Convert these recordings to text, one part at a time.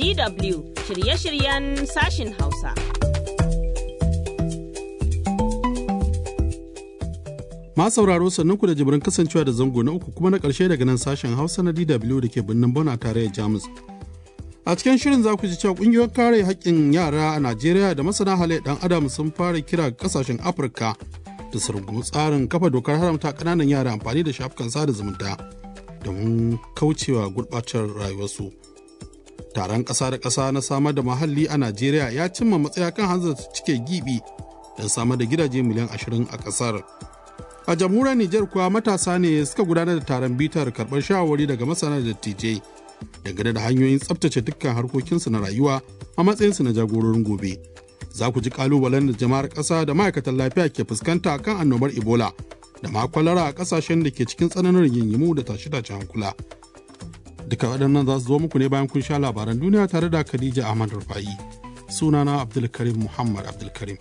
DW shirye-shiryen sashin Hausa. Ma sauraro sannan ku da jibirin kasancewa da zango na uku kuma na ƙarshe daga nan sashen Hausa na DW da ke birnin Bona tarayyar Jamus. A cikin shirin za ku ji cewa ƙungiyoyin kare haƙƙin yara a Najeriya da masana halayyar ɗan adam sun fara kira ga ƙasashen Afirka da su rungumi tsarin kafa dokar haramta ƙananan yara amfani da shafukan sada zumunta domin kaucewa gurɓacewar rayuwarsu. Taron ƙasa da ƙasa na samar da muhalli a Najeriya ya cimma matsaya kan hanzarta cike gibi don samar da gidaje miliyan ashirin a ƙasar. A jamhuriyar Nijar kuwa matasa ne suka gudanar da taron bitar karɓar shawarwari daga masana da dattijai dangane da hanyoyin tsabtace dukkan harkokinsu na rayuwa a matsayinsu na jagororin gobe. Za ku ji kalubalen da jama'ar ƙasa da ma'aikatan lafiya ke fuskanta kan annobar Ebola da ma kwalara a ƙasashen da ke cikin tsananin rigingimu da tashe-tashen hankula. Duka waɗannan za su zo muku ne bayan kun sha labaran duniya tare da Khadija Ahmad Rufa'i. Sunana Abdulkarim Muhammad Abdulkarim.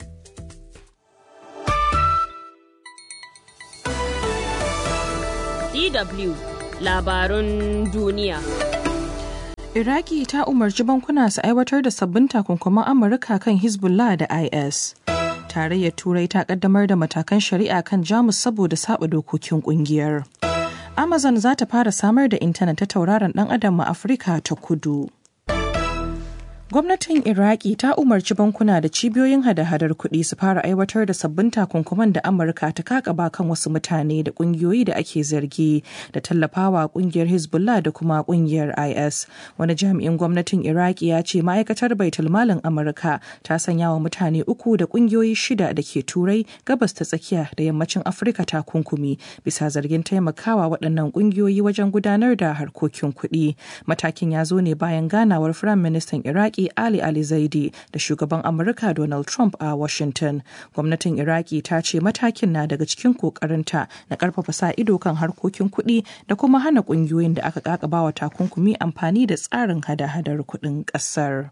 DW labarun duniya. Iraki ta umarci bankuna su aiwatar da sabbin takunkuman Amurka kan Hezbollah da IS. Tarayyar Turai ta kaddamar da matakan shari'a kan Jamus saboda saba dokokin kungiyar. Amazon za ta fara samar da intanet ta tauraron dan adam a Afirka ta kudu. Gwamnatin Iraki ta umarci bankuna da cibiyoyin hada-hadar kuɗi su fara aiwatar da sabbin takunkuman da Amurka ta kakaba kan wasu mutane da ƙungiyoyi da ake zargi da tallafawa ƙungiyar Hezbollah da kuma ƙungiyar IS. Wani jami'in gwamnatin Iraki ya ce ma'aikatar baitul malin Amurka ta sanya wa mutane uku da ƙungiyoyi shida da ke Turai, gabas ta tsakiya da yammacin Afirka takunkumi bisa zargin taimakawa waɗannan ƙungiyoyi wajen gudanar da harkokin kuɗi. Matakin ya zo ne bayan ganawar Firayim Ministan Iraki Iraki Ali Ali Zaidi da shugaban Amurka Donald Trump a Washington. Gwamnatin Iraki ta ce matakin na daga cikin kokarinta na karfafa sa ido kan harkokin kuɗi da kuma hana ƙungiyoyin da aka kakabawa takunkumi amfani da tsarin hada-hadar kuɗin ƙasar.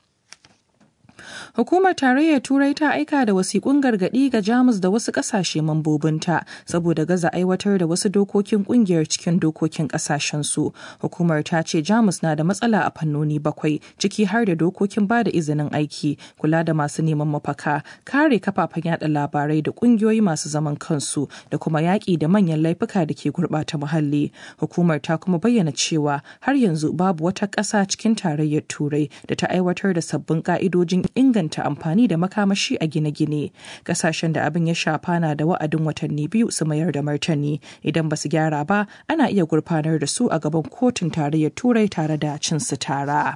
Hukumar Tarayyar Turai ta aika da wasiƙun gargaɗi ga Jamus da wasu ƙasashe mambobinta saboda gaza aiwatar da wasu dokokin ƙungiyar cikin dokokin ƙasashensu. Hukumar ta ce Jamus na da matsala a fannoni bakwai ciki har da dokokin ba da izinin aiki, kula da masu neman mafaka, kare kafafen yada labarai da ƙungiyoyi masu zaman kansu da kuma yaƙi da manyan laifuka da ke gurɓata muhalli. Hukumar ta kuma bayyana cewa har yanzu babu wata ƙasa cikin Tarayyar Turai da ta aiwatar da sabbin ƙa'idojin inganta amfani da makamashi a gine-gine kasashen da abin ya shafa na da wa'adin watanni biyu su mayar da martani idan ba su gyara ba ana iya gurfanar da su a gaban kotun tarayyar turai tare da cin su tara.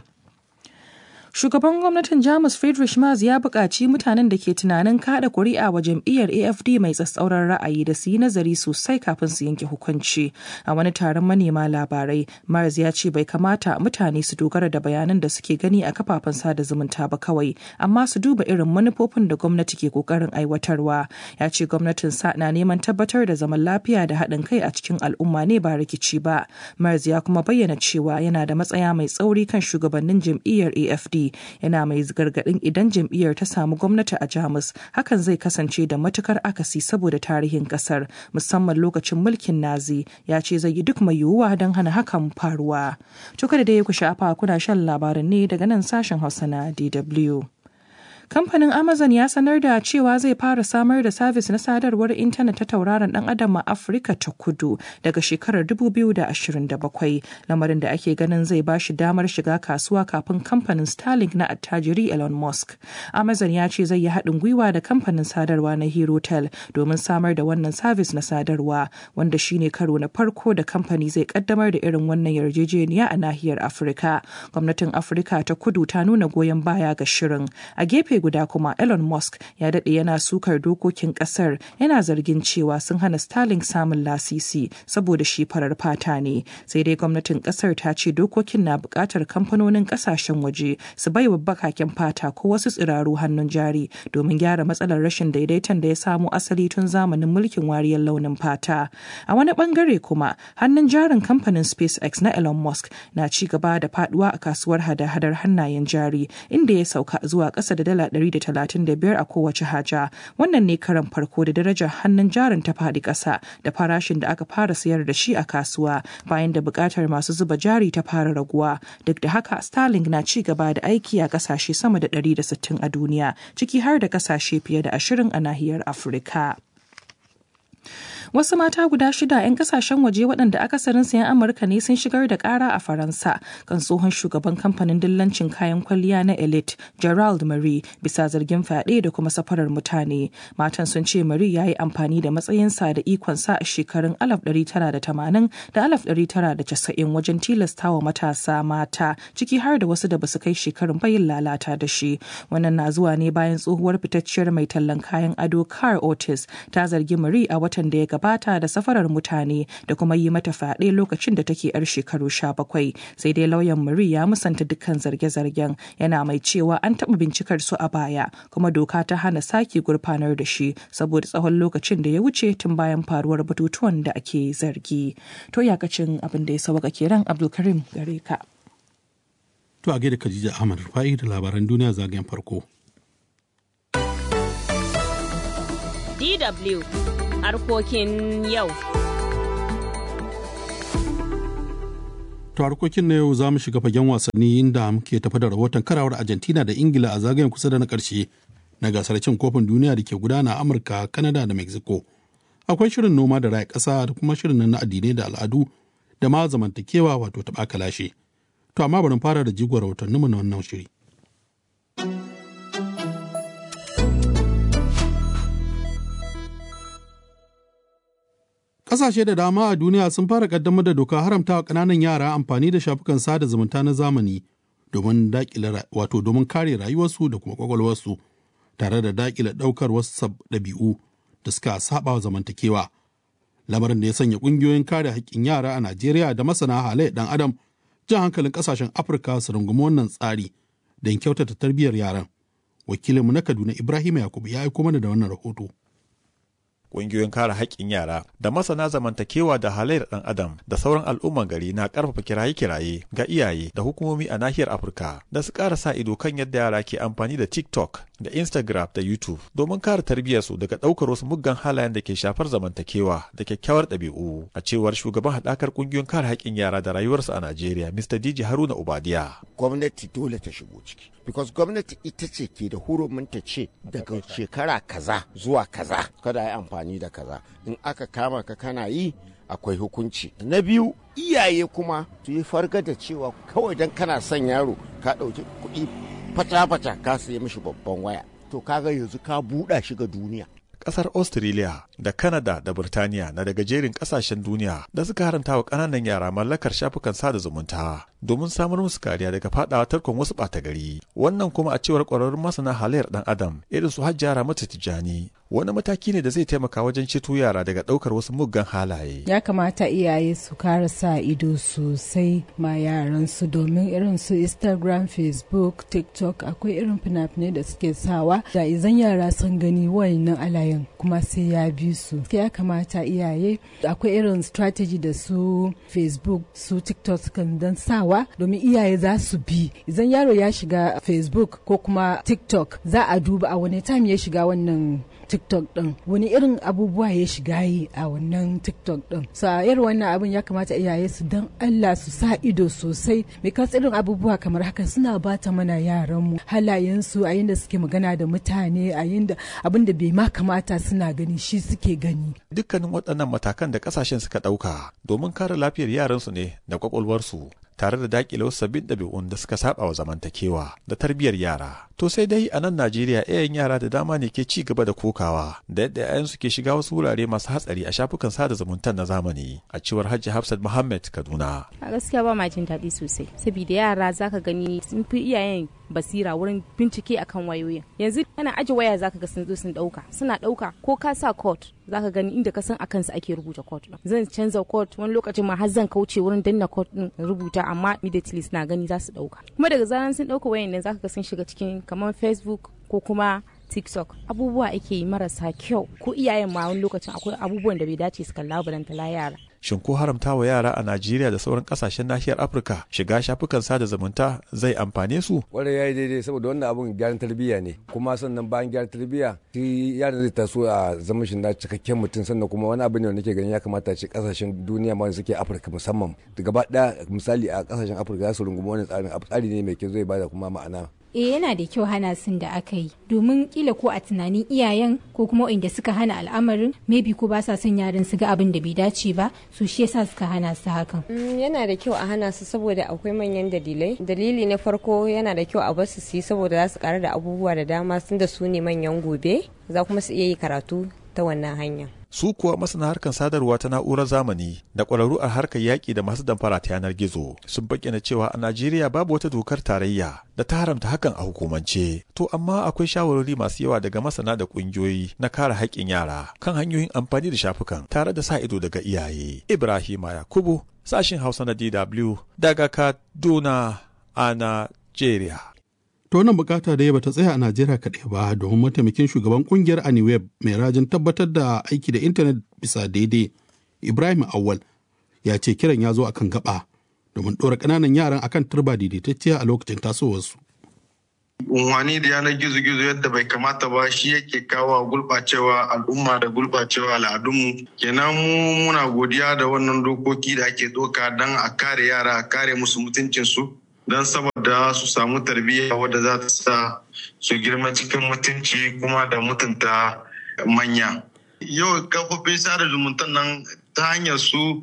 Shugaban gwamnatin Jamus Friedrich Merz ya buƙaci mutanen da ke tunanin kada kuri'a wa jam'iyyar AFD mai tsatsauran ra'ayi da su yi nazari sosai kafin su yanke hukunci. A wani taron manema labarai, Merz ya ce bai kamata mutane su dogara da bayanan da suke gani a kafafen sada zumunta ba kawai, amma su duba irin manufofin da gwamnati ke kokarin aiwatarwa. Ya ce gwamnatin sa na neman tabbatar da zaman lafiya da haɗin kai a cikin al'umma ne ba rikici ba. Merz ya kuma bayyana cewa yana da matsaya mai tsauri kan shugabannin jam'iyyar AFD yana mai gargadin idan jam'iyyar ta samu gwamnati a jamus hakan zai kasance da matukar akasi saboda tarihin kasar musamman lokacin mulkin nazi ya ce zai yi duk mai yiwuwa don hana hakan faruwa to kada dai ku sha'afa kuna shan labaran ne daga nan sashen hausa na dw kamfanin amazon ya sanar da cewa zai fara samar da sabis na sadarwar intanet ta tauraron dan adam a afirka ta kudu daga shekarar 2027 lamarin da ake ganin zai ba shi damar shiga kasuwa kafin kamfanin starlink na attajiri elon musk amazon ya ce zai yi haɗin gwiwa da kamfanin sadarwa na herotel domin samar da wannan sabis na sadarwa wanda shine karo na farko da kamfani zai kaddamar da irin wannan yarjejeniya a nahiyar afirka gwamnatin afirka ta kudu ta nuna goyon baya ga shirin a gefe guda kuma Elon Musk ya daɗe yana sukar dokokin ƙasar yana zargin cewa sun hana Starlink samun lasisi saboda shi farar fata ne. Sai dai gwamnatin ƙasar ta ce dokokin na buƙatar kamfanonin ƙasashen waje su bai wa bakaken fata ko wasu tsiraru hannun jari domin gyara matsalar rashin daidaiton da ya samo asali tun zamanin mulkin wariyar launin fata. A wani bangare kuma hannun jarin kamfanin SpaceX na Elon Musk na ci gaba da faduwa a kasuwar hada-hadar hannayen jari inda ya sauka zuwa ƙasa da dala dala 135 a kowace haja. Wannan ne karan farko da darajar hannun jarin ta faɗi ƙasa da farashin da aka fara sayar da shi a kasuwa bayan da buƙatar masu zuba jari ta fara raguwa. Duk da haka Starlink na ci gaba da aiki a ƙasashe sama da 160 a duniya, ciki har da ƙasashe fiye da 20 a nahiyar Afirka. Wasu mata guda shida 'yan kasashen waje waɗanda akasarin sayan Amurka ne sun shigar da ƙara a Faransa kan tsohon shugaban kamfanin dillancin kayan kwalliya na Elite, Gerald Marie, bisa zargin fyaɗe da kuma safarar mutane. Matan sun ce Marie ya yi amfani da matsayinsa da ikonsa a shekarun 1980 da 1990 wajen tilastawa matasa mata, ciki har da wasu da basu kai shekarun bayin lalata da shi. Wannan na zuwa ne bayan tsohuwar fitacciyar mai tallan kayan ado Car Otis ta zargi Marie a watan da ya gabata da safarar mutane da kuma yi mata fyaɗe lokacin da take yar shekaru sha bakwai sai dai lauyan Marie ya musanta dukkan zarge-zargen yana mai cewa an taɓa bincikar su a baya kuma doka ta hana sake gurfanar da shi saboda tsawon lokacin da ya wuce tun bayan faruwar batutuwan da ake zargi to yakacin abin da ya sauka kenan Abdulkarim gare ka. To a gaida Khadija Ahmad Rufai da labaran duniya zagayen farko. DW harkokin yau. To harkokin na yau za mu shiga fagen wasanni inda muke tafi da rahoton karawar Argentina da Ingila a zagayen kusa da na ƙarshe na gasar cin kofin duniya da ke gudana a Amurka, Kanada da Mexico. Akwai shirin noma da raya ƙasa da kuma shirin na addinai da al'adu da ma zamantakewa wato taɓa kalashe. To amma bari fara da jigon rahotanninmu na wannan shiri. Ƙasashe da dama a duniya sun fara ƙaddamar da doka haramta wa ƙananan yara amfani da shafukan sada zumunta na zamani domin daƙile wato domin kare rayuwarsu da kuma ƙwaƙwalwarsu tare da daƙile ɗaukar wasu ɗabi'u da suka saba wa zamantakewa. Lamarin da ya sanya ƙungiyoyin kare haƙƙin yara a Najeriya da masana halayyar ɗan adam jan hankalin ƙasashen Afirka su rungumi wannan tsari don kyautata tarbiyyar yaran. Wakilinmu na Kaduna Ibrahim Yakubu ya aiko mana da wannan rahoto. ƙungiyoyin kare haƙƙin yara da masana zamantakewa da halayyar ɗan adam da sauran al'umman gari na ƙarfafa kiraye-kiraye ga iyaye da hukumomi a nahiyar afirka da su ƙara sa ido kan yadda yara ke amfani da tiktok da instagram da youtube domin kare tarbiyyarsu daga ɗaukar wasu muggan halayen da ke shafar zamantakewa da kyakkyawar ɗabi'u a cewar shugaban haɗakar ƙungiyoyin kare haƙƙin yara da rayuwarsu a najeriya mr dj haruna ubadiya gwamnati dole ta shigo ciki because gwamnati ita ce ke da hurumin ta ce daga shekara kaza zuwa kaza kada yi amfani da kaza in aka kama ka kana yi akwai hukunci na biyu iyaye kuma su yi farga da cewa kawai don kana son yaro ka ɗauki kuɗi fata-fata ka sayi mishi babban waya to kaga yanzu ka buɗa shi ga duniya kasar Australia da Canada da Burtaniya na daga jerin kasashen duniya da suka haranta wa ƙananan yara mallakar shafukan sada zumunta domin samar musu kariya daga fadawa tarkon wasu ɓata gari. Wannan kuma a cewar ƙwararrun masana halayyar ɗan adam irin su hajjara mata tijjani wani mataki ne da zai taimaka wajen ceto yara daga ɗaukar wasu muggan halaye. Ya kamata iyaye su kara sa ido sosai ma yaransu domin irin su Instagram, Facebook, TikTok akwai irin fina-finai da suke sawa da izan yara sun gani wayannan alayen kuma sai ya bi su. Ya kamata iyaye akwai irin strategy da su Facebook, su TikTok sukan dan sawa domin iyaye za su bi. Izan yaro ya shiga Facebook ko kuma TikTok za a duba a wani time ya shiga wannan TikTok din wani irin abubuwa ya shiga yi a wannan TikTok din sa irin wannan abin ya kamata iyaye su dan Allah su sa ido sosai because irin abubuwa kamar haka suna bata mana yaran mu halayen su a yinda suke magana da mutane a yinda abin da bai ma kamata suna gani shi suke gani dukkanin waɗannan matakan da ƙasashen suka ɗauka domin kare lafiyar yaransu ne da kwakwalwarsu tare da dakile wasu sabbin ɗabi'un da suka saba wa zamantakewa da tarbiyyar yara. To sai dai a nan Najeriya iyayen yara da dama ne ke ci gaba da kokawa da yadda 'ya'yansu ke shiga wasu wurare masu hatsari a shafukan sada zumunta na zamani a cewar Hajji Hafsat Muhammad Kaduna. A gaskiya ba ma jin daɗi sosai saboda yara zaka gani sun fi iyayen basira wurin bincike akan wayoyin yanzu ana aje waya zaka ga sun zo sun dauka suna dauka ko ka sa code zaka gani inda ka san akan su ake rubuta code din zan canza code wani lokacin ma har zan kauce wurin danna code din rubuta amma immediately suna gani za su dauka kuma daga zaran sun dauka wayan nan zaka ga sun shiga cikin kamar facebook ko kuma tiktok abubuwa ake yi marasa kyau ko iyayen ma wani lokacin akwai abubuwan da bai dace su kalla balantala yara shin ko haramta wa yara a Najeriya da sauran kasashen nahiyar Afirka shiga shafukan sada zumunta zai amfane su? Kwarai ya yi daidai saboda wannan abun gyaran tarbiyya ne kuma sannan bayan gyaran tarbiyya shi yaron zai taso a zaman shi na cikakken mutum sannan kuma wani abu ne wanda nake ganin ya kamata ce kasashen duniya ma suke Afirka musamman da gaba ɗaya misali a kasashen Afirka za su rungumi wannan tsarin tsari ne mai kyau zai bada kuma ma'ana eh yana da kyau hana sun da aka yi domin kila ko a tunanin iyayen ko kuma inda suka hana al'amarin maybe ko ba sa son yaran su ga abin da bai dace ba su shi yasa suka hana su hakan yana da kyau a hana su saboda akwai manyan dalilai dalili na farko yana da kyau a bar su yi saboda za su karu da abubuwa da dama sun da su ne manyan gobe za kuma su iya yi karatu ta wannan hanya su kuwa masana harkar sadarwa ta na'urar zamani da ƙwararru a harkar yaƙi da masu damfara ta yanar gizo sun bayyana cewa a Najeriya babu wata dokar tarayya da ta haramta hakan a hukumance. To amma akwai shawarwari masu yawa daga masana da ƙungiyoyi na kare haƙƙin yara kan hanyoyin amfani da shafukan tare da sa ido daga iyaye. Ibrahima Yakubu sashin Hausa na DW daga Kaduna a Najeriya. To wannan bukata da bata tsaya a Najeriya kaɗai ba domin mataimakin shugaban kungiyar Aniweb mai rajin tabbatar da aiki da intanet bisa daidai Ibrahim Awal ya ce kiran ya zo akan gaba domin ɗora ƙananan yaran akan turba daidaitacciya a lokacin tasowarsu. unwani da yanar gizo-gizo yadda bai kamata ba shi yake kawo gulɓacewa al'umma da gulɓacewa al'adunmu kenan mu muna godiya da wannan dokoki da ake doka don a kare yara a kare musu mutuncinsu don saboda su samu tarbiyya wadda za ta sa su girma cikin mutunci kuma da mutunta manya yau kafofin sada zumunta nan ta hanyar su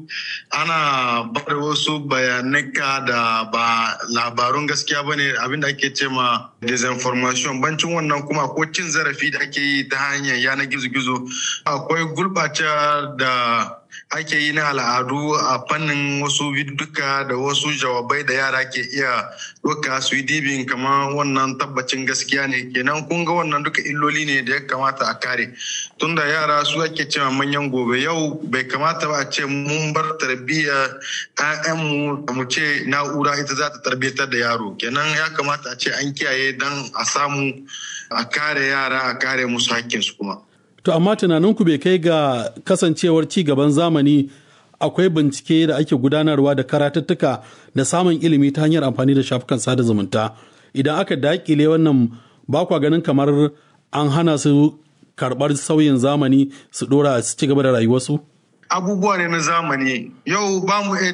ana bada wasu bayanaka da ba labarun gaskiya ba ne abinda ake ce ma disinformation bancin wannan kuma ko cin zarafi da ake yi ta hanyar yanar gizo-gizo akwai gulɓace da ake yi na al'adu a fannin wasu duka da wasu jawabai da yara ke iya doka su yi dibin kamar wannan tabbacin gaskiya ne kenan kun ga wannan duka illoli ne da ya kamata a kare tunda yara su ake cewa manyan gobe yau bai kamata ba a ce mun bar tarbiyyar ƴaƴanmu mu ce na'ura ita za ta tarbiyyatar da yaro kenan ya kamata a ce an kiyaye don a samu a kare yara a kare musu hakkinsu kuma. To amma tunaninku bai kai ga kasancewar ci gaban zamani akwai bincike da ake gudanarwa da karatuttuka da samun ilimi ta hanyar amfani da shafukan sada zumunta. Idan aka dakile wannan ba kwa ganin kamar an hana su karɓar sauyin zamani su ɗora su ci gaba da rayuwarsu? Abubuwa ne na zamani. Yau ba mu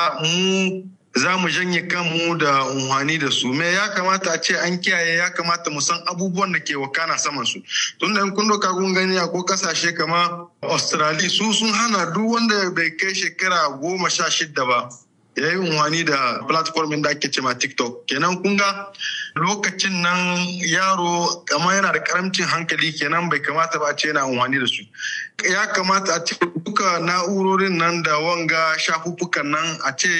mu za mu janye kanmu da unhwani da su me ya kamata a ce an kiyaye ya kamata mu san abubuwan da ke wakana saman su tun da kun doka kun gani a ko kasashe kamar australia su sun hana duk wanda bai kai shekara goma sha shida ba ya yi unhwani da platform da ake cema tiktok kenan kun ga lokacin nan yaro kamar yana da karamcin hankali kenan bai kamata ba a ce yana unhwani da su ya kamata a ce duka na'urorin nan da wanga shafuffukan nan a ce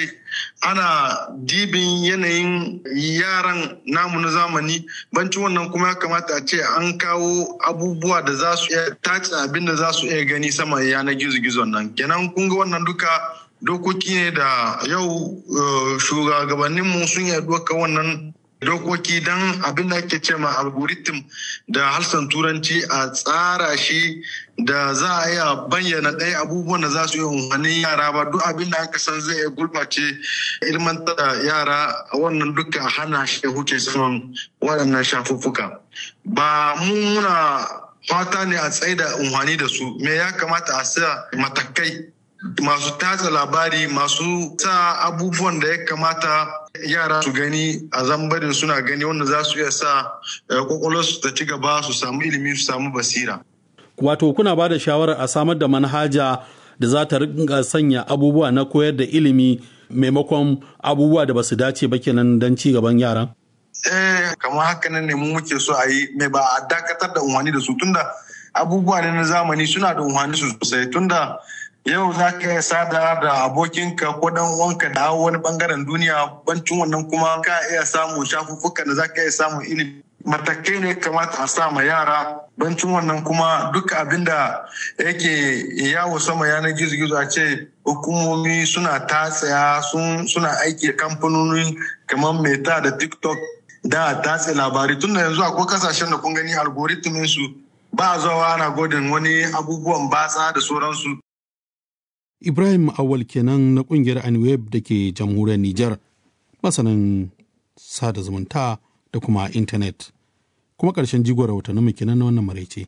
ana dibin yanayin yaran namu na zamani bancin wannan kuma ya kamata a ce an kawo abubuwa da za su iya tace abin da za su iya gani sama yanar gizo-gizon nan kenan kun ga wannan duka dokoki ne da yau shugabanninmu sun yi doka wannan dokoki don abin da ake ce ma algorithm da harsan turanci a tsara shi da za a iya bayyana ɗaya abubuwan da za su yi umarnin yara ba duk abin da aka san zai gurɓace ilmantar da yara wannan duka hana shi huce saman waɗannan shafuffuka ba mu muna fata ne a tsaye da umarni da su me ya kamata a sa matakai masu tatsa labari masu sa abubuwan da ya kamata yara su gani a zambarin suna gani wanda za su iya sa kwakwalwarsu ta ci gaba su samu ilimi su samu basira. Wato kuna ba da shawarar a samar da manhaja da za ta rinka sanya abubuwa na koyar da ilimi maimakon abubuwa da ba su dace ba kenan don ci gaban yaran? Eh, kamar haka nan ne mu muke so a yi mai ba a dakatar da unhwani da su tunda abubuwa ne na zamani suna da unhwani sosai tunda yau za ka iya sada da abokinka ko dan uwanka da wani bangaren duniya bancin wannan kuma ka iya samun shafuffukan da za ka iya samun ilimi matakai ne kamata a sa ma yara bancin wannan kuma duk abin da yake yawo sama yanar gizo-gizo a ce hukumomi suna tatsaya suna aiki kamfanoni kamar meta da tiktok da tatse labari tun da yanzu akwai kasashen da kun gani algoritmin su ba zawa ana godin wani abubuwan batsa da sauransu Ibrahim Awal kenan na kungiyar Anweb da ke jamhuriyar Nijar, masanin sada zumunta da kuma intanet. Kuma ƙarshen jigon rahotannin mu kenan na wannan maraice.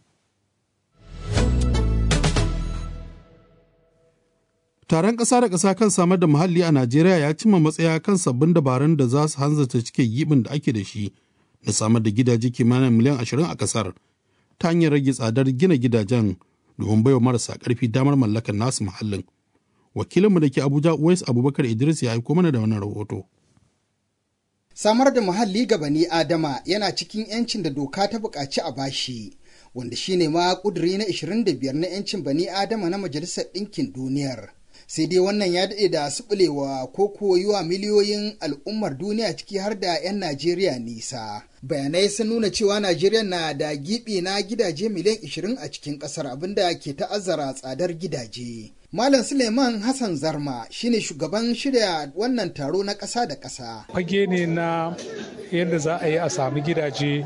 Taron ƙasa da ƙasa kan samar da muhalli a Najeriya ya cimma matsaya kan sabbin dabarun da za su hanzarta cike gibin da ake da shi na samar da gidaje kimanin miliyan ashirin a ƙasar ta hanyar rage tsadar gina gidajen domin baiwa marasa ƙarfi damar mallakar nasu muhallin. Wakilinmu da ke Abuja Uwais Abubakar Idris ya aiko mana da wannan rahoto. Samar da muhalli ga bani Adama yana cikin 'yancin da doka ta buƙaci a bashi, wanda shine ma ƙuduri na 25 na 'yancin bani Adama na Majalisar Ɗinkin Duniyar. sai dai wannan ya daɗe da suɓulewa ko koyuwa miliyoyin al'ummar duniya ciki har da 'yan Najeriya nisa. Bayanai sun nuna cewa Najeriya na da gibi na gidaje miliyan 20 a cikin ƙasar abinda ke ta'azzara tsadar gidaje. Malam Suleiman Hassan Zarma shine shugaban shirya wannan taro na ƙasa da ƙasa. Fage ne na yadda za a yi a sami gidaje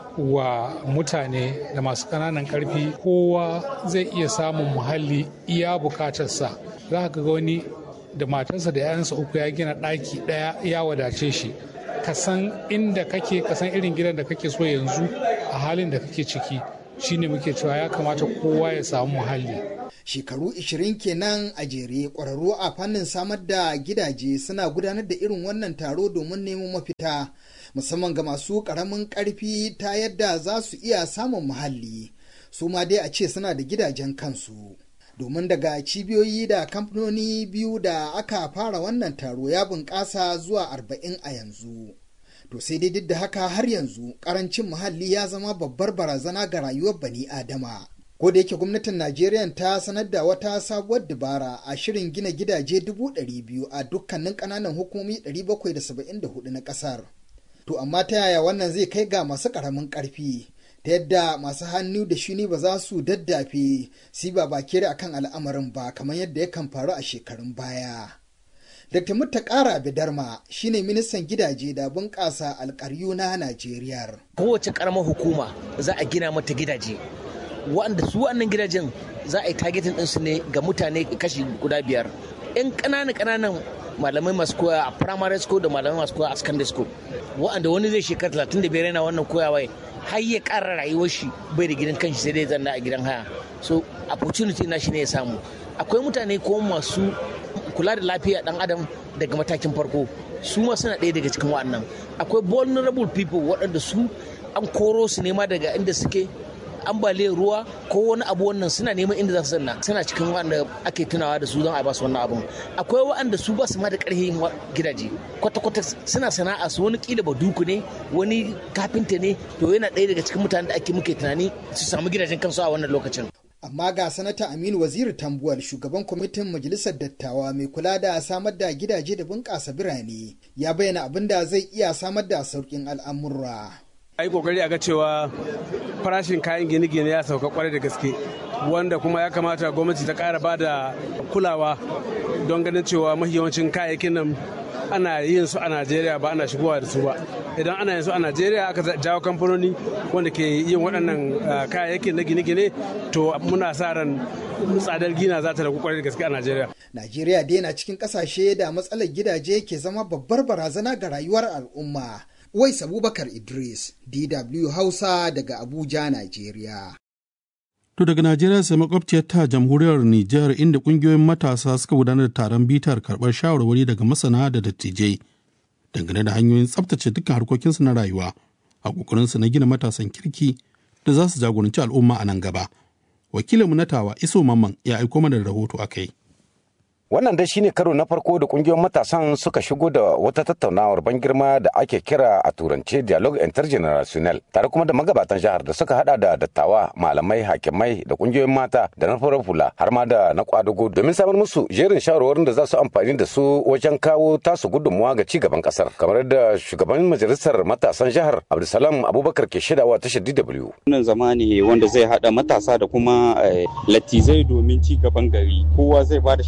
wa mutane da masu ƙananan ƙarfi kowa zai iya samun muhalli iya bukatarsa za ka ga wani da matarsa da 'ya'yansa uku ya gina ɗaki ɗaya ya wadace shi ka san inda kake ka san irin gidan da kake so yanzu a halin da kake ciki shine muke cewa ya kamata kowa ya samu muhalli shekaru 20 kenan a jere ƙwararru a fannin samar da gidaje suna gudanar da irin wannan taro domin neman mafita musamman ga masu ƙaramin ƙarfi ta yadda za su iya samun muhalli su ma dai a ce suna da gidajen kansu domin daga cibiyoyi da kamfanoni biyu da aka fara wannan taro ya bunƙasa zuwa arba'in a yanzu to sai dai duk da haka har yanzu ƙarancin muhalli ya zama babbar barazana ga rayuwar bani adama ko da yake gwamnatin najeriya ta sanar da wata sabuwar dabara a shirin gina gidaje dubu ɗari biyu a dukkanin ƙananan hukumomi ɗari bakwai da saba'in da hudu na ƙasar to amma ta yaya wannan zai kai ga masu ƙaramin ƙarfi ta yadda masu hannu da shuni ba za su daddafe si ba bakere a kan al'amarin ba kamar yadda yakan faru a shekarun baya. Dr. Mutta Ƙara Bidarma shine ministan gidaje da bunƙasa alƙaryu na Najeriya. Kowace ƙaramar hukuma za a gina mata gidaje. Wanda su wannan gidajen za a yi targetin ɗinsu ne ga mutane kashi guda biyar. 'Yan ƙananan ƙananan malamai masu koya a primary school da malamai masu koya a secondary school. Wa'anda wani zai shekara 35 yana wannan koyawa har ya ƙara rayuwar shi bai da gidan kanshi sai dai zanna a gidan haya so opportunity na shi ne ya samu akwai mutane ko masu kula da lafiya dan adam daga matakin farko su ma suna ɗaya daga cikin wa'annan akwai vulnerable people waɗanda su an koro su nema daga inda suke ambaliyar ruwa ko wani abu wannan suna neman inda za su zanna suna cikin wanda ake tunawa da su don a ba su wannan abun akwai wa'anda su ba su ma da ƙarfin gidaje kwata-kwata suna sana'a su wani kila ba duku ne wani kafinta ne to yana ɗaya daga cikin mutanen da ake muke tunani su samu gidajen kansu a wannan lokacin amma ga sanata aminu waziri tambuwal shugaban kwamitin majalisar dattawa mai kula da samar da gidaje da bunƙasa birane ya bayyana abin da zai iya samar da sauƙin al'amurra a yi kokari a ga cewa farashin kayan gine-gine ya sauka kwarai da gaske wanda kuma ya kamata gwamnati ta ƙara ba da kulawa don ganin cewa yawancin kayayyakin nan ana yin su a najeriya ba ana shigowa da su ba idan ana yin su a najeriya aka jawo kamfanoni wanda ke yin waɗannan kayayyakin na gine-gine to muna sa ran tsadar gina za ta ragu kwarai da gaske a najeriya najeriya dai na cikin ƙasashe da matsalar gidaje ke zama babbar barazana ga rayuwar al'umma Wais Abubakar Idris, DW Hausa daga Abuja, Najeriya. To daga Najeriya sai makwabciyar ta jamhuriyar Nijar inda kungiyoyin matasa suka gudanar da taron bitar karɓar shawarwari daga masana da dattijai dangane da hanyoyin tsabtace dukkan harkokinsu na rayuwa a ƙoƙarinsu na gina matasan kirki da za su jagoranci al'umma a nan gaba. Wakilinmu na tawa Iso Mamman ya aiko mana da rahoto a kai. Wannan dai shine karo na farko da kungiyoyin matasan suka shigo da wata tattaunawar ban girma da ake kira a turance dialogue intergenerational tare kuma da magabatan jihar da suka hada da dattawa malamai hakimai da kungiyoyin mata da na farar hula har ma da na kwadugo domin samar musu jerin shawarwarin da za su amfani da su wajen kawo tasu gudunmuwa ga cigaban kasar kamar da shugaban majalisar matasan jihar Abdulsalam Abubakar ke shaidawa tashar DW. Wannan zama ne wanda zai hada matasa da kuma latizai domin cigaban gari kowa zai ba da shawarar shi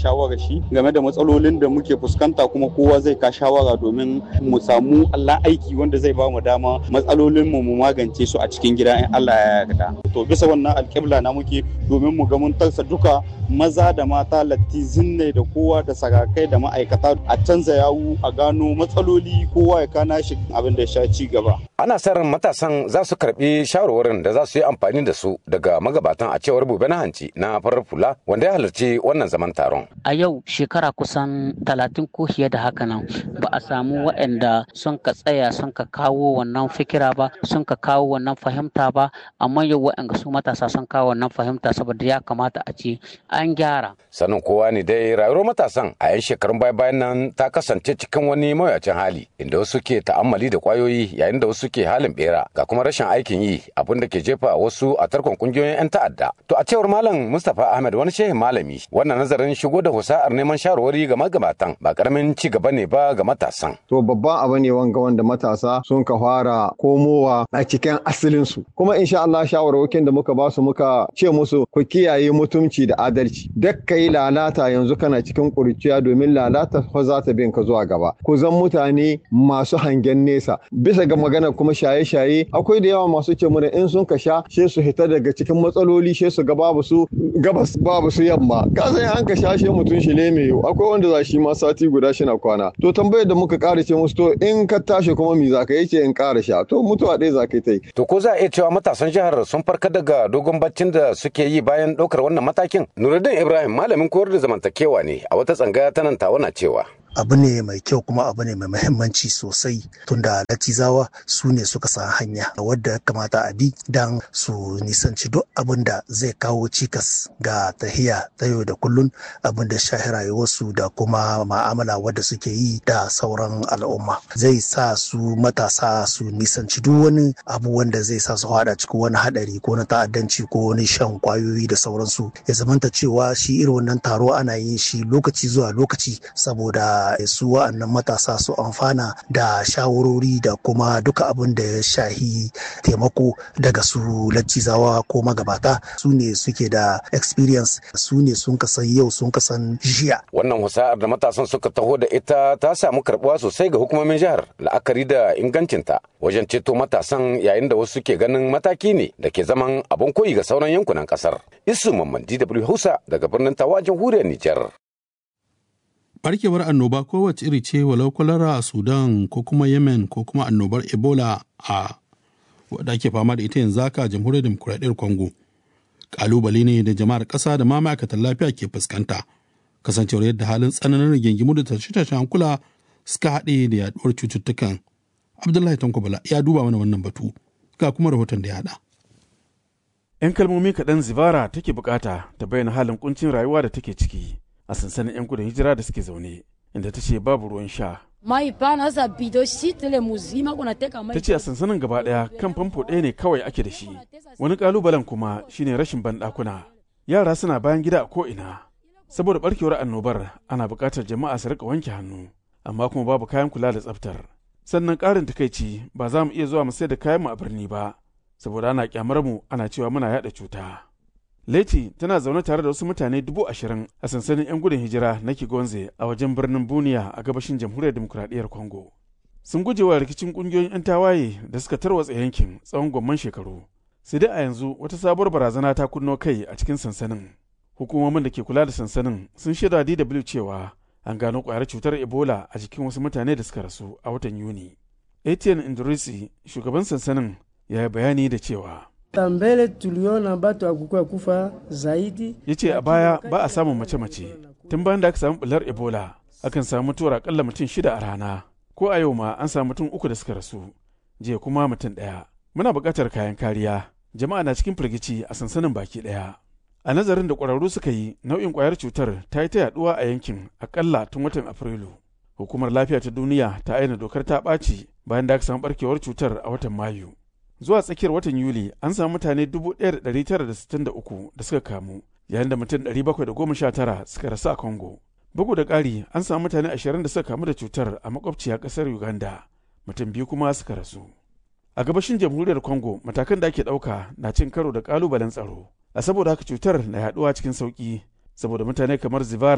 shi game da matsalolin da muke fuskanta kuma kowa zai ka shawara domin mu samu Allah aiki wanda zai ba mu dama matsalolin mu mu magance su a cikin gida in Allah ya yarda to bisa wannan alƙibla na muke domin mu ga mun tarsa duka maza da mata lattizin ne da kowa da sarakai da ma'aikata a canza yawu a gano matsaloli kowa ya kana shi abin da ya sha ci gaba ana sa ran matasan za su karbi shawarwarin da za su yi amfani da su daga magabatan a cewar bube na hanci na farar fula wanda ya halarci wannan zaman taron a yau shekara kusan talatin ko fiye da haka nan ba a samu waɗanda sun ka tsaya sun ka kawo wannan fikira ba sun ka kawo wannan fahimta ba amma yau waɗanda su matasa sun kawo wannan fahimta saboda ya kamata a ce an gyara sanin kowa ne dai rayuwar matasan a yan shekarun baya bayan nan ta kasance cikin wani mawuyacin hali inda wasu ke ta'ammali da kwayoyi yayin da wasu ke halin bera ga kuma rashin aikin yi abin da ke jefa wasu a tarkon kungiyoyin 'yan ta'adda to a cewar malam mustapha ahmed wani shehin malami wannan nazarin shigo da husa'ar neman shawarwari ga magabatan ba karamin ci gaba ne ba ga matasan to babban abu ne wanga wanda matasa sun ka fara komowa a cikin asalin su kuma insha Allah shawarwakin da muka ba su muka ce musu ku kiyaye mutumci da adalci duk kai lalata yanzu kana cikin kurciya domin lalata fa za ta bin ka zuwa gaba ku zan mutane masu hangen nesa bisa ga magana kuma shaye-shaye akwai da yawa masu ce mana in sun ka sha sai su hita daga cikin matsaloli sai su ga babu su gabas babu su yamma ka san an ka sha shi mutum shi ne mai akwai wanda za shi ma sati guda shi na kwana to tambayar da muka ƙara ce musu to in ka tashi kuma mi za ka yi ce in ƙara sha to mutuwa ɗaya za ka yi ta yi. to ko za a iya cewa matasan jihar sun farka daga dogon baccin da suke yi bayan ɗaukar wannan matakin nuruddin ibrahim malamin koyar da zamantakewa ne a wata tsangaya ta nan tawana cewa abu ne mai kyau kuma abu ne mai mahimmanci sosai tunda latizawa su ne suka san hanya wadda ya kamata a bi don su nisanci duk abin da zai kawo cikas ga tahiya ta yau da kullun abin da shahi rayuwarsu da kuma ma'amala wadda suke yi da sauran al'umma zai sa su matasa su nisanci duk wani abu wanda zai sa su hada cikin wani hadari ko na ta'addanci ko wani shan kwayoyi da sauransu ya zamanta cewa shi irin wannan taro ana yin shi lokaci zuwa lokaci saboda su wa'annan matasa su amfana da shawarori da kuma duka abin da ya shahi taimako daga su laccizawa ko magabata su ne suke da experience su ne sun kasan yau sun kasan jiya. Wannan husa'ar da matasan suka taho da ita ta samu karbuwa sosai ga hukumomin jihar la'akari da ingancinta wajen ceto matasan yayin da wasu ke ganin mataki ne da ke zaman abin koyi ga sauran yankunan kasar. Isu Mamman DW Hausa daga birnin Tawa jamhuriyar Nijar. barkewar annoba kowace iri ce walau kwalara a sudan ko kuma yemen ko kuma annobar ebola a wadda ake fama da ita yanzu haka a jamhuriyar demokuraɗiyyar congo kalubale ne da jama'ar ƙasa da ma ma'aikatan lafiya ke fuskanta kasancewar yadda halin tsananin rigingimu da tashe-tashen hankula suka haɗe da yaduwar cututtukan abdullahi tanko bala ya duba mana wannan batu ga kuma rahoton da ya haɗa 'yan kalmomi kaɗan zivara take bukata ta bayyana halin kuncin rayuwa da take ciki a sansanin 'yan gudun hijira da suke zaune inda ta ce babu ruwan sha. Ta ce a sansanin gaba ɗaya kan famfo ɗaya ne kawai ake da shi. Wani ƙalubalen kuma shine rashin banɗakuna. Yara suna bayan gida a ko'ina. Saboda ɓarkewar annobar ana buƙatar jama'a su riƙa wanke hannu, amma kuma babu kayan kula da tsaftar. Sannan ƙarin takaici ba za mu iya zuwa mu sayar da kayan mu a birni ba, saboda ana ƙyamar mu ana cewa muna yaɗa cuta. Leti tana zaune tare da wasu mutane dubu ashirin a sansanin 'yan gudun hijira na Kigonze a wajen birnin Buniya a gabashin jamhuriyar demokuraɗiyyar Congo. Sun guje wa rikicin ƙungiyoyin 'yan tawaye da suka tarwatsa yankin tsawon gwamman shekaru. Sai dai a yanzu wata sabuwar barazana ta kunno kai a cikin sansanin. Hukumomin da ke kula da sansanin sun shaida DW cewa an gano ƙwayar cutar Ebola a jikin wasu mutane da suka rasu a watan Yuni. Etienne Indrisi, shugaban sansanin, ya yi bayani da cewa. tambele tuliona batu akukuwa kufa zaidi ya ce a baya ba a samun mace-mace tun bayan da aka samu bular ebola akan samu mutuwar akalla mutum shida a rana ko a yau ma an samu mutum uku da suka rasu jiya kuma mutum ɗaya muna buƙatar kayan kariya jama'a na cikin firgici a sansanin baki ɗaya a nazarin da ƙwararru suka yi nau'in ƙwayar cutar ta yi ta yaɗuwa a yankin akalla tun watan afrilu hukumar lafiya ta duniya ta aina dokar ta ɓaci bayan da aka samu ɓarkewar cutar a watan mayu zuwa tsakiyar watan yuli an samu mutane 1,963 da suka kamu yayin da mutum 719 suka rasu a congo bugu da ƙari an samu mutane 20 da suka kamu da cutar a makwabciya ƙasar uganda mutum biyu kuma suka rasu a gabashin jamhuriyar congo matakan da ake ɗauka na cin karo da ƙalubalen tsaro a saboda haka cutar na yaɗuwa cikin sauƙi saboda mutane kamar zivara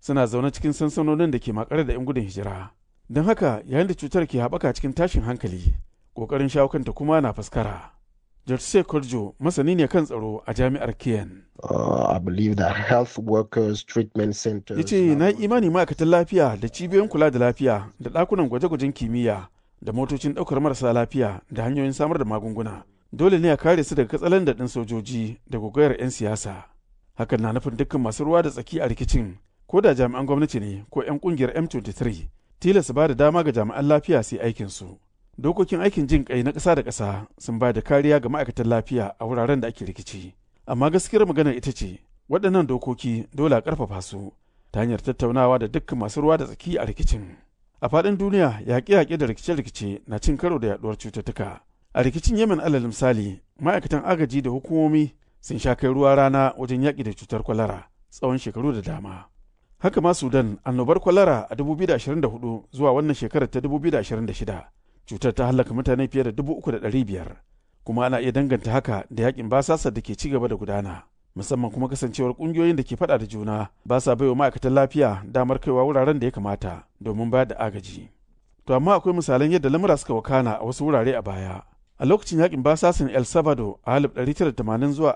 suna zaune cikin sansanonin da ke makare da 'yan gudun hijira don haka yayin da cutar ke haɓaka cikin tashin hankali ƙoƙarin shawo kanta kuma na faskara Jorse Korjo masani ne kan tsaro a jami'ar Kiyan. Uh, I believe that health workers treatment centers. Ya ce na imani ma'aikatan lafiya da cibiyoyin kula da lafiya da ɗakunan gwaje-gwajen kimiyya da motocin ɗaukar marasa lafiya da hanyoyin samar da magunguna. Dole ne a kare su daga katsalan ɗin sojoji da gogayar 'yan siyasa. Hakan na nufin dukkan masu ruwa da tsaki a rikicin ko da jami'an gwamnati ne ko 'yan ƙungiyar M23 tilas ba da dama ga jami'an lafiya su yi aikinsu. dokokin aikin jin kai na ƙasa da ƙasa sun ba da kariya ga ma'aikatan lafiya a wuraren da ake rikici amma gaskiyar magana ita ce waɗannan dokoki dole a ƙarfafa su ta hanyar tattaunawa da dukkan masu ruwa da tsaki a rikicin a faɗin duniya yaƙe-yaƙe da rikice-rikice na cin karo da yaɗuwar cututtuka a rikicin yemen alal misali ma'aikatan agaji da hukumomi sun sha kai ruwa rana wajen yaƙi da cutar kwalara tsawon shekaru da dama haka ma sudan annobar kwalara a 2024 zuwa wannan shekarar ta 2026 cutar ta hallaka mutane fiye da dubu uku da ɗari biyar kuma ana iya danganta haka da yakin basasa da ke ci gaba da gudana musamman kuma kasancewar ƙungiyoyin da ke faɗa da juna ba sa baiwa ma'aikatan lafiya damar kaiwa wuraren da ya kamata domin bayar da agaji to amma akwai misalan yadda lamura suka wakana a wasu wurare a baya a lokacin yakin basasin el salvador a 1980 zuwa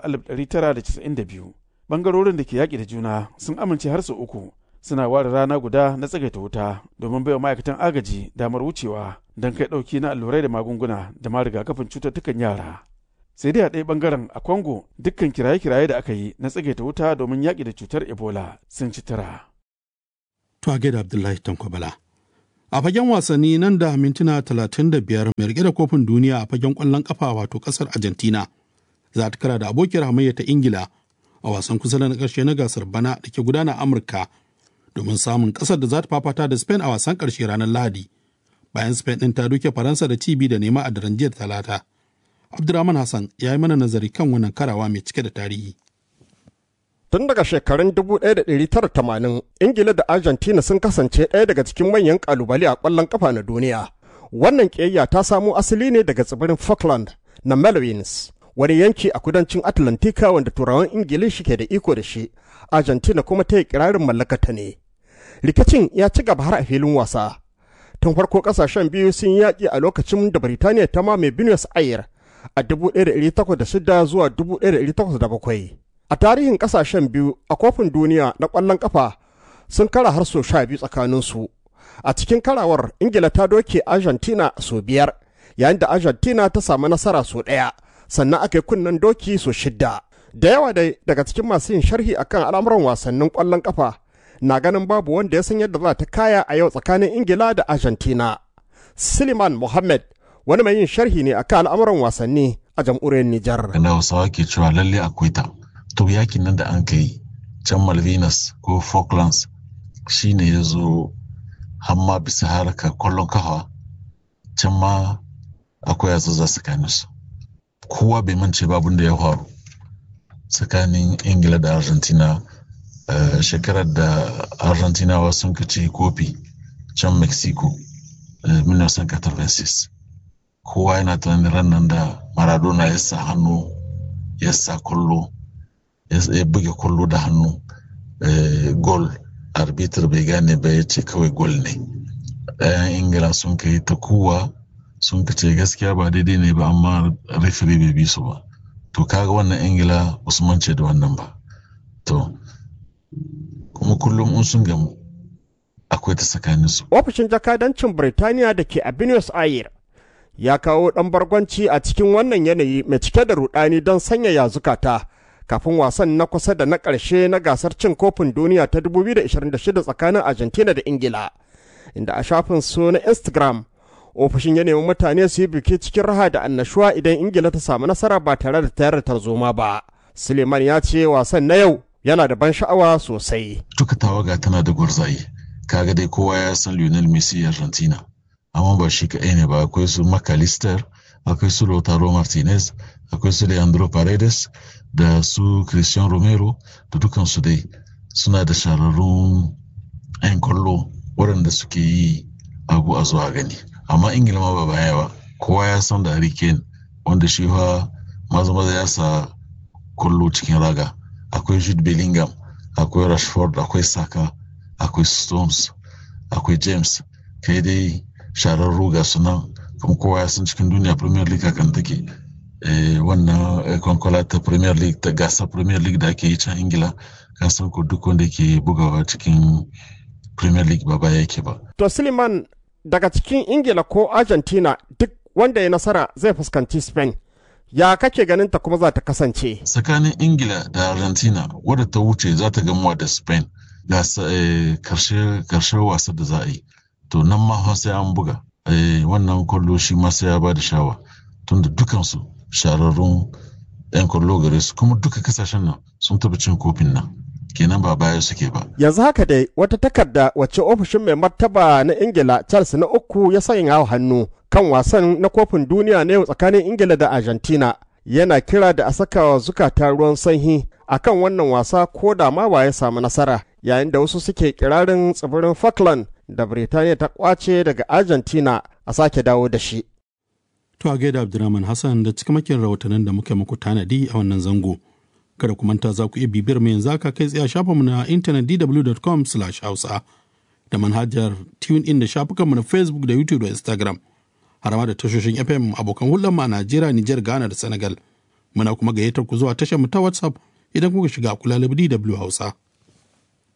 1992 bangarorin da ke yaƙi da juna sun amince har sau uku suna ware rana guda na tsagaita wuta domin baiwa ma'aikatan agaji damar wucewa don kai ɗauki na allurai da magunguna da ma rigakafin cututtukan yara. Sai dai a ɗaya ɓangaren a Congo dukkan kiraye-kiraye da aka yi na tsagaita wuta domin yaƙi da cutar Ebola sun ci tara. To a gaida Abdullahi Tankwabala. A fagen wasanni nan da mintuna talatin da biyar mai rike da kofin duniya a fagen ƙwallon ƙafa wato ƙasar Argentina za ta kara da abokiyar hamayya ta Ingila a wasan kusa na ƙarshe na gasar bana da ke gudana Amurka domin samun kasar da za ta fafata da Spain a wasan ƙarshe ranar Lahadi. Bayan Spain ɗin ta duke Faransa da cibi da nema a daren jiya talata. Abdurrahman Hassan ya yi mana nazari kan wannan karawa mai cike da tarihi. Tun daga shekarun 1980, Ingila da Argentina sun kasance ɗaya daga cikin manyan ƙalubale a ƙwallon ƙafa na duniya. Wannan ƙiyayya ta samo asali ne daga tsibirin Falkland na Malwins, wani yanki a kudancin Atlantika wanda turawan Ingilishi ke da iko da shi, Argentina kuma ta yi kirarin mallakata ne. Rikicin ya ci gaba har a filin wasa. Tun farko kasashen biyu sun yaƙi a lokacin da Birtaniya ta mame Buenos Aires a 1806 zuwa 1807. A tarihin kasashen biyu a kofin duniya na ƙwallon ƙafa sun kara har sau sha biyu tsakaninsu. A cikin karawar Ingila ta doke Argentina sau biyar, yayin da Argentina ta samu nasara sau ɗaya, sannan aka yi kunnen doki sau shidda. da yawa dai daga cikin masu yin sharhi akan al'amuran wasannin ƙwallon ƙafa na ganin babu wanda ya san yadda za ta kaya a yau tsakanin ingila da argentina siliman mohammed wani mai yin sharhi ne akan al'amuran wasanni a jamhuriyar nijar da hausawa ke cewa lalle akwai ta to yakin nan da an kai can malvinas ko falklands shine ya zo hamma bisa harkar kwallon kafa can ma akwai yatsa za tsakaninsu kowa bai mance babun da ya faru tsakanin ingila da argentina uh, shekarar da argentinawa sun ci kofi can mexico uh, 1986 kowa yana tunanin ranar da maradona ya sa hannu ya sa kullo ya buge kullo da hannu uh, gol arbitr bai gane ba ya ce kawai gol ne ɗayan ingila sun kai ta kowa sun ce gaskiya ba daidai ne ba amma referee bai bi su ba to kaga wannan ingila usman ce da wannan ba to kuma kullum in sun gamu akwai ta tsakanin su ofishin jakadancin birtaniya da ke a buenos aires ya kawo ɗan bargwanci a cikin wannan yanayi mai cike da rudani don sanyaya zukata kafin wasan na kusa da na ƙarshe na gasar cin kofin duniya ta 2026 tsakanin argentina da ingila inda a shafin su na instagram ofishin ya nemi mutane su yi biki cikin raha da annashuwa idan ingila ta samu nasara ba tare da tayar da tarzoma ba suleiman ya ce wasan na yau yana da ban sha'awa sosai duka tawaga tana da gwarzaye kaga dai kowa ya san lionel messi argentina amma ba shi kaɗai ne ba akwai su macalister akwai su lautaro martinez akwai su leandro paredes da su christian romero da dukansu dai suna da shararrun 'yan kwallo waɗanda suke yi abu a zuwa gani amma ingila ma ba baya ba kowa ya san da Harry Kane wanda shi fa maza maza ya sa kullo cikin raga akwai Jude Bellingham akwai Rashford akwai Saka akwai stones akwai james kai dai sharar ruga sunan kuma kowa ya san cikin duniya premier league kan take wannan kwankwala ta premier league ta gasa premier league da ake yi can ingila kan san ko duk wanda ke bugawa cikin premier league ba baya yake ba to suleiman daga cikin ingila ko argentina duk wanda ya nasara zai fuskanci spain ya kake ganin ta kuma za ta kasance tsakanin ingila da argentina wadda ta wuce za ta gamuwa da spain ga karshe wasa da za a yi to nan ma sai an buga wannan kwallo shi ma sai ya ba da shawa tunda dukansu shararrun 'yan kwallo gare su kuma duka kasashen nan sun taba cin kofin nan kenan ba baya suke ba. Yanzu haka dai wata takarda wacce ofishin mai martaba na Ingila Charles na uku ya sanya hannu kan wasan na kofin duniya na yau tsakanin Ingila da Argentina yana kira da a saka zukata ruwan sanyi akan wannan wasa ko da ma ba ya samu nasara yayin da wasu suke kirarin tsibirin Falkland da Birtaniya ta kwace daga Argentina a sake dawo da shi. To a gaida Abdulrahman Hassan da cikamakin rahotannin da muka muku tanadi a wannan zango. Kada ku manta za ku iya bibiyar mu yanzu aka kai tsaye a shafinmu na intanet dw.com hausa da manhajar tune in da shafukanmu na Facebook da YouTube da Instagram. Har ma da tashoshin FM abokan hulɗar mu a Najeriya, Nijar, Ghana da Senegal. Muna kuma gayyatar ku zuwa tashar mu ta WhatsApp idan kuka shiga kula DW Hausa.